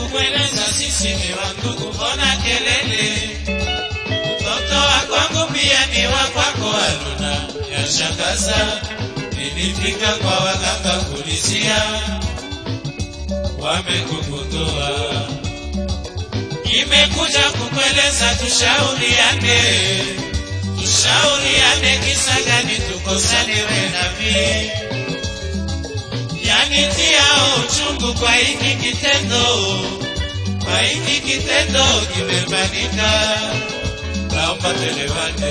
kukueleza sisi ni wandugu, mbona kelele? Mtoto wa kwangu pia ni wa kwako, Haruna, yashangaza. Nilifika kwa waganga kulizia, wamekukutoa. Nimekuja kukueleza tushauriane, tushauriane, kisa gani tukosane we na mimi yanitiao uchungu kwa hiki kitendo, kwa hiki kitendo kimefanyika, naomba tuelewane.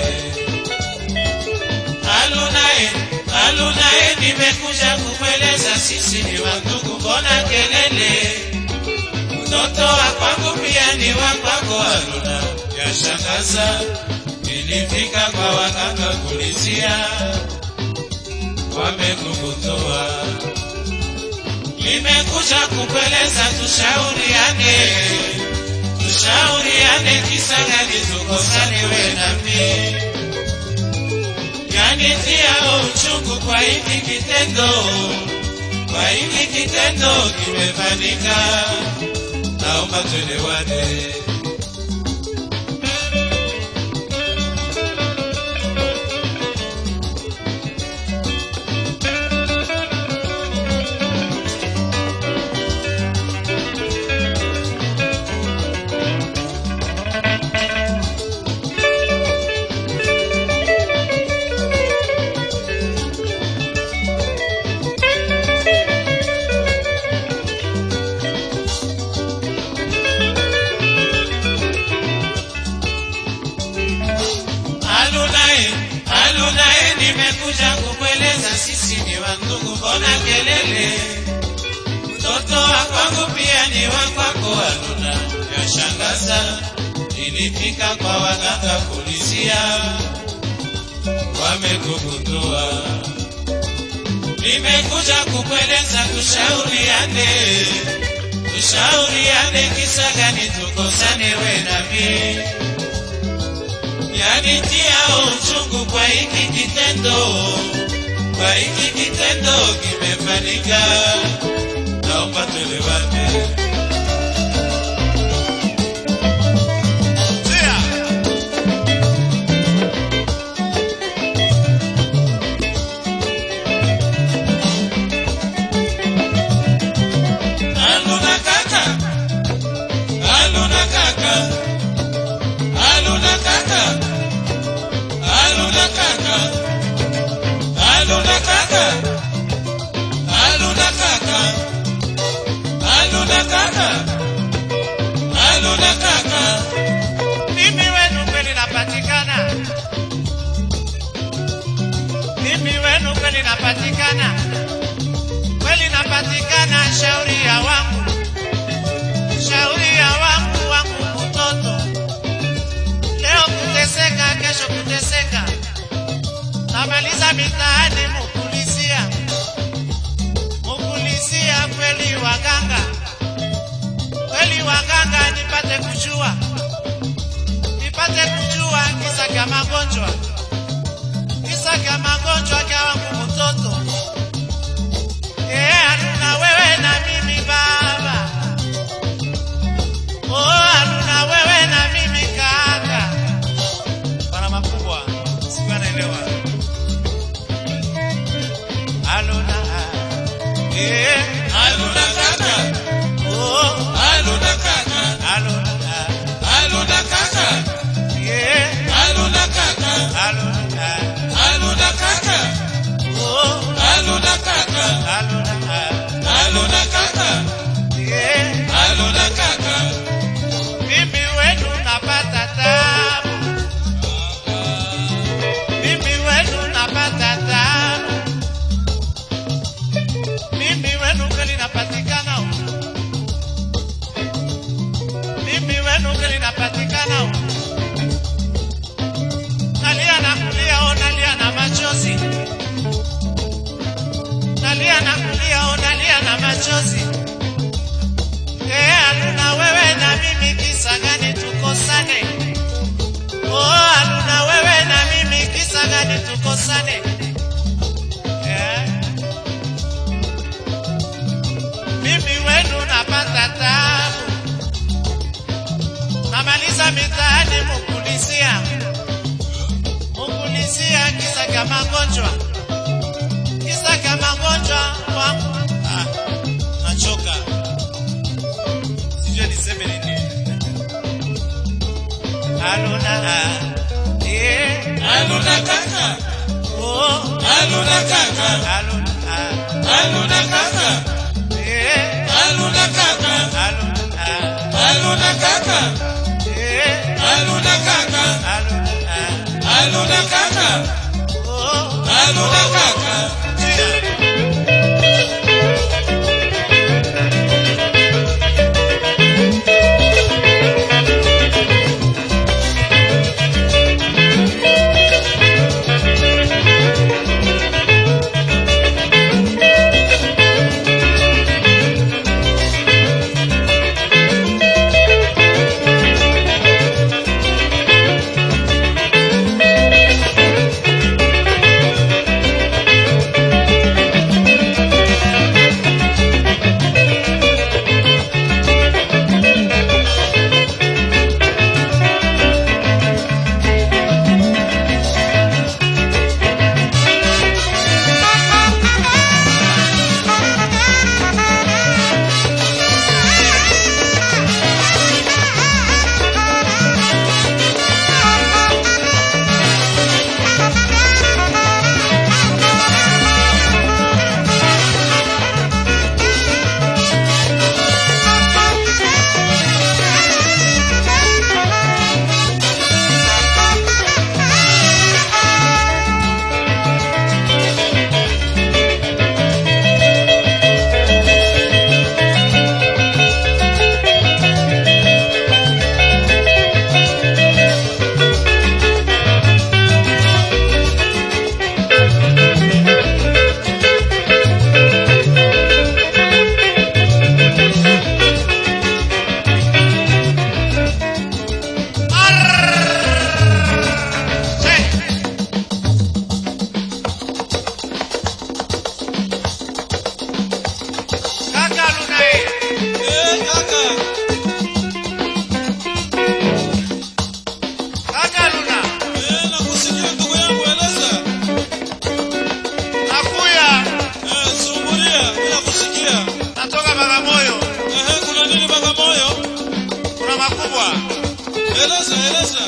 Alunae, alunae, nimekuja kumweleza sisi ni wandugu, mbona kelele? Mtoto wa kwangu pia ni wa kwako, Haruna, yashangaza. Nilifika kwa waganga kulizia, wamekukutoa nimekuja kukueleza tushauriane, tushauriane, kisa gani tukosane we na mimi, yanitia uchungu kwa hiki kitendo, kwa hiki kitendo kimefanyika, naomba tuelewane. Alunae, alunae, nimekuja kukueleza sisi ni wandugu, mbona kelele? Mtoto wa kwangu pia ni wa kwako, Aluna, yashangaza. Nilifika kwa waganga kulizia, wamekukutoa. Nimekuja kukueleza tushauriane, tushauriane, kisa gani tukosane we na mimi yanitia uchungu kwa hiki kitendo, kwa hiki kitendo kimefanyika, naomba tuelewane. Aluna kaka, aluna kaka, aluna kaka. Aluna kaka, aluna kaka, aluna kaka, aluna kaka, aluna kaka. Mimi wenu kweli napatikana, mimi wenu kweli napatikana, kweli napatikana. Shauri ya wangu, shauri ya wangu, wangu mtoto, leo kuteseka, kesho kuteseka, namaliza mitaani mukulisia, mukulisia, kweli waganga, kweli waganga, nipate kujua nipate kujua kisa kya magonjwa, kisa kya magonjwa kya wangu mtoto. Eh, Haruna wewe na mimi baba, oh Haruna wewe na mimi kaka, bana makubwa, sikuwa naelewa Haruna, eh Aluna kaka, oh aluna kaka, Haruna, aluna kaka, eh aluna kaka, Haruna, aluna kaka, oh aluna kaka, Haruna, aluna kaka, eh aluna kaka. Mimi wenu napata tabu, mimi wenu napata tabu, mimi wenu kweli napatikana, huku. mimi wenu kweli napatikana, huku. nalia na kulia, oh nalia na machozi, nalia na magonjwa, kisaka magonjwa wangu. Ah, nachoka, sijui niseme nini. Aluna eh, Aluna kaka, oh, aluna kaka, aluna aluna kaka, eh, aluna kaka, aluna aluna kaka, eh, aluna kaka, aluna aluna kaka, oh, aluna kaka. yeah. Kaka Luna eh. Eh, kaka, Kaka Luna, eh, nakusikia ndugu yangu, eleza. nakuya Eh, sumbulia, bila kusikia. natoka Bagamoyo, Ehe, kuna nini Bagamoyo? kuna makubwa. Eleza, eleza.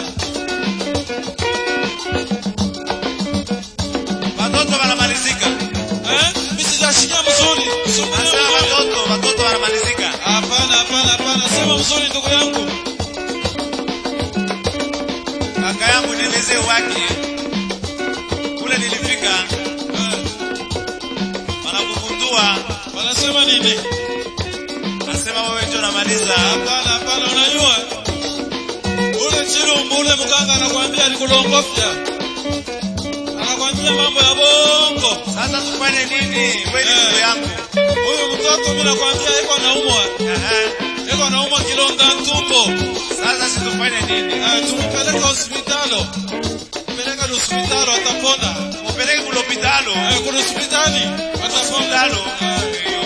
Watoto wanamalizika. Eh, mimi sijasikia mzuri. Sumbulia Nasema mzuri. watoto, watoto wanamalizika. Hapana, hapana, hapana. Sema mzuri ndugu yangu. Kaka yangu nielezee wake. Kule nilifika, Eh, wanakugundua, wanasema nini? nasema wewe ndio unamaliza. Hapana, hapana, unajua ule chilumbu ule mganga anakwambia alikulongofya, anakwambia mambo ya bongo. Sasa tufanye nini? Wewe ni Eh. ndugu yangu. Huyu mtoto mimi nakwambia iko naumwa, Aha. iko naumwa kilonda tumbo. Sasa si tufanye nini? Eh, tumpeleke hospitalo, peleka ni hospitalo atapona. Mupeleke kule hospitalo. Eh, kuna hospitali atapona. Hospitalo. Eh, Iyo.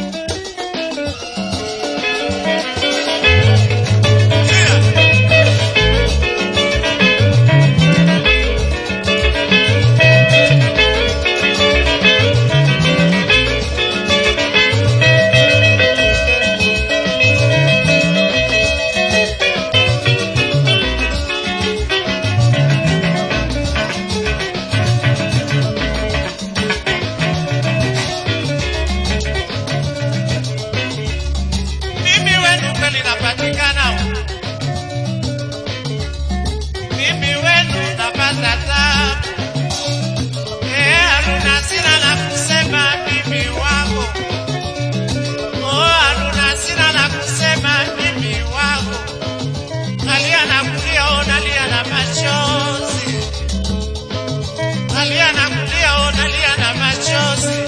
Mimi wenu kweli napatikana. Mimi wenu napata tabu. Eh, Haruna sina la kusema mimi wako. Oh, Haruna sina la kusema mimi wako. Nalia na kulia, oh, nalia na machozi. Nalia na kulia, oh, nalia na machozi.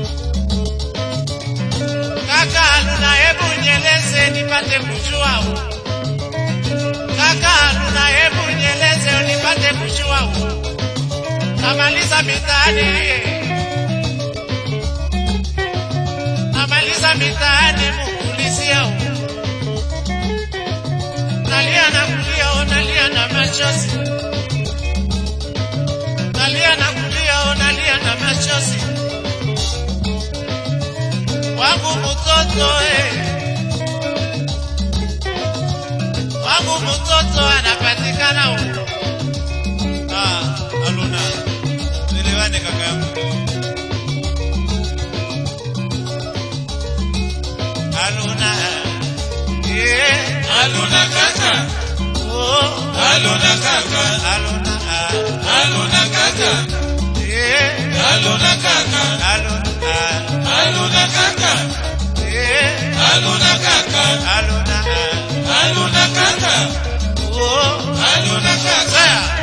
Kaka Haruna, hebu nieleze nipate kujua. Kaka Haruna, hebu nieleze nipate kujua. Namaliza mitaani, namaliza mitaani mukulizia. Nalia na kulia, oh, nalia na machozi. Nalia na kulia, leo nalia na machozi wangu mtoto eh. wangu mtoto anapatikana huko. Ah, Aluna, elewane kaka yangu. Aluna, eh, Aluna kaka, oh, aluna kaka, Aluna, ah, aluna kaka, eh, aluna kaka, Aluna, ah, aluna kaka, eh, aluna kaka, Aluna, ah, aluna kaka, oh, aluna kaka. Sasa,